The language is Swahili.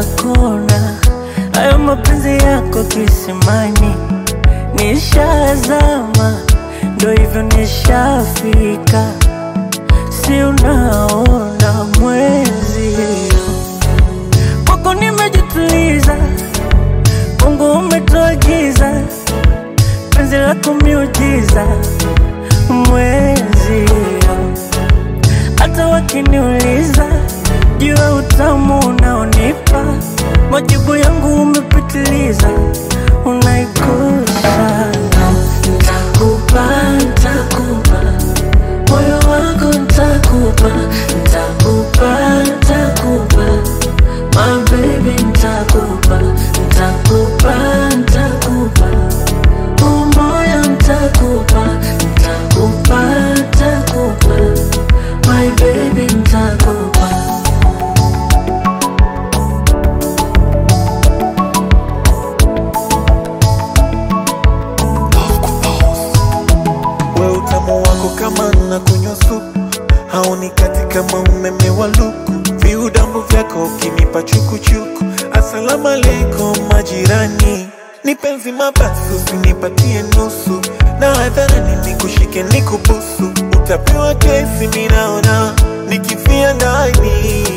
kila kona. Hayo mapenzi yako kisimani, nishazama, ndo hivyo nishafika, si unaona mwezi kwako nimejituliza, Mungu umetuagiza, penzi lako miujiza, mwezi hata wakiniuliza juu ya utamu unaonipa, majibu yangu umepitiliza, unaikosa. Ntakupa, ntakupa moyo wangu, ntakupa, ntakupa, ntakupa my baby, ntakupa, ntakupa, ntakupa huu moyo, ntakupa, ntakupa, ntakupa my baby, ntakupa we utamu wako kama na kunywa supu haunikati kama umeme wa luku viudambu vyako ukinipa chukuchuku asalamu alaikum majirani ni penzi mabasi usinipatie nusu na hadharani nikushike nikubusu utapewa kesi minaona nikifia ndani